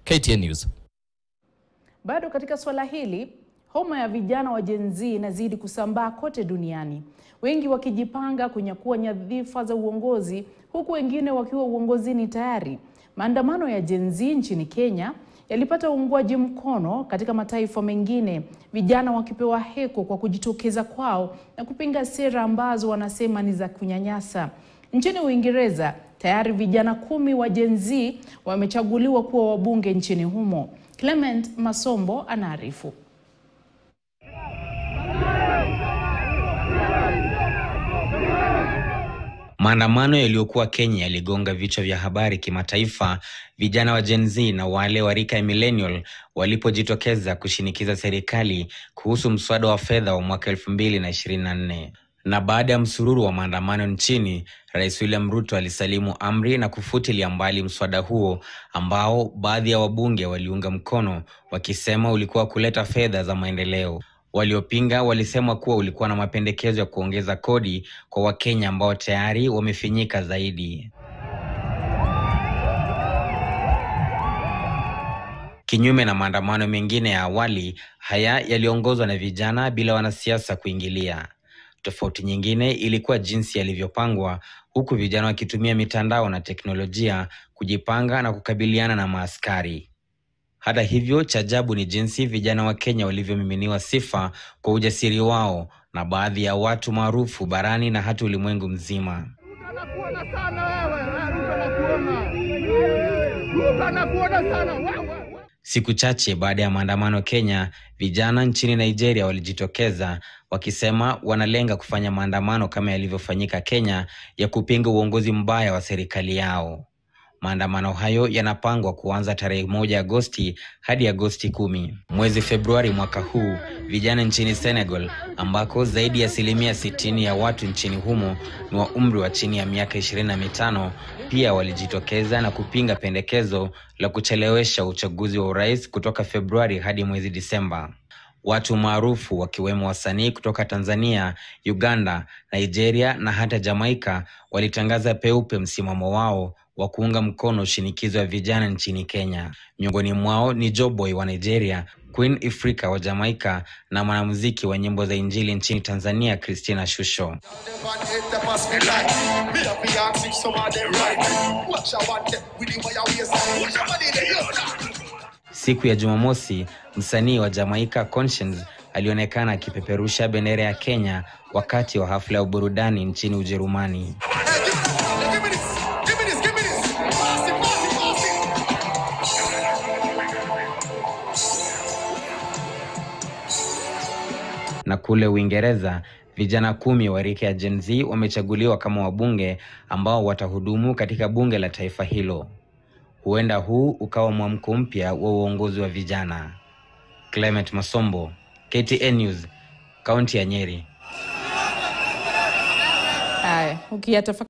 KTN News. Bado katika swala hili, homa ya vijana wa Gen Z inazidi kusambaa kote duniani, wengi wakijipanga kunyakua nyadhifa za uongozi, huku wengine wakiwa uongozini tayari. Maandamano ya Gen Z nchini Kenya yalipata uungwaji mkono katika mataifa mengine, vijana wakipewa heko kwa kujitokeza kwao na kupinga sera ambazo wanasema ni za kunyanyasa. Nchini Uingereza tayari vijana kumi wa Gen Z wamechaguliwa kuwa wabunge nchini humo. Clement Masombo anaarifu. Maandamano yaliyokuwa Kenya yaligonga vichwa vya habari kimataifa, vijana wa Gen Z na wale wa rika ya millennial walipojitokeza kushinikiza serikali kuhusu mswada wa fedha wa mwaka 2024. Na baada ya msururu wa maandamano nchini, Rais William Ruto alisalimu amri na kufutilia mbali mswada huo ambao baadhi ya wabunge waliunga mkono wakisema ulikuwa kuleta fedha za maendeleo. Waliopinga walisema kuwa ulikuwa na mapendekezo ya kuongeza kodi kwa Wakenya ambao tayari wamefinyika zaidi. Kinyume na maandamano mengine ya awali, haya yaliongozwa na vijana bila wanasiasa kuingilia. Tofauti nyingine ilikuwa jinsi yalivyopangwa, huku vijana wakitumia mitandao na teknolojia kujipanga na kukabiliana na maaskari. Hata hivyo, cha ajabu ni jinsi vijana wa Kenya walivyomiminiwa sifa kwa ujasiri wao na baadhi ya watu maarufu barani na hata ulimwengu mzima. Siku chache baada ya maandamano Kenya, vijana nchini Nigeria walijitokeza wakisema wanalenga kufanya maandamano kama yalivyofanyika Kenya ya kupinga uongozi mbaya wa serikali yao. Maandamano hayo yanapangwa kuanza tarehe moja Agosti hadi Agosti kumi. Mwezi Februari mwaka huu, vijana nchini Senegal ambako zaidi ya asilimia sitini ya watu nchini humo ni wa umri wa chini ya miaka ishirini na mitano pia walijitokeza na kupinga pendekezo la kuchelewesha uchaguzi wa urais kutoka Februari hadi mwezi Disemba. Watu maarufu wakiwemo wasanii kutoka Tanzania, Uganda, Nigeria na hata Jamaika walitangaza peupe msimamo wao wa kuunga mkono shinikizo ya vijana nchini Kenya. Miongoni mwao ni Joboy wa Nigeria, Queen Ifrika wa Jamaika na mwanamuziki wa nyimbo za Injili nchini Tanzania, Christina Shusho. Siku ya Jumamosi, msanii wa Jamaika Conscience alionekana akipeperusha bendera ya Kenya wakati wa hafla ya burudani nchini Ujerumani. Na kule Uingereza, vijana kumi wa rika ya Gen Z wamechaguliwa kama wabunge ambao watahudumu katika bunge la taifa hilo. Huenda huu ukawa mwamko mpya wa uongozi wa vijana. Clement Masombo, KTN News, kaunti ya Nyeri. Haya, ukiyatafakari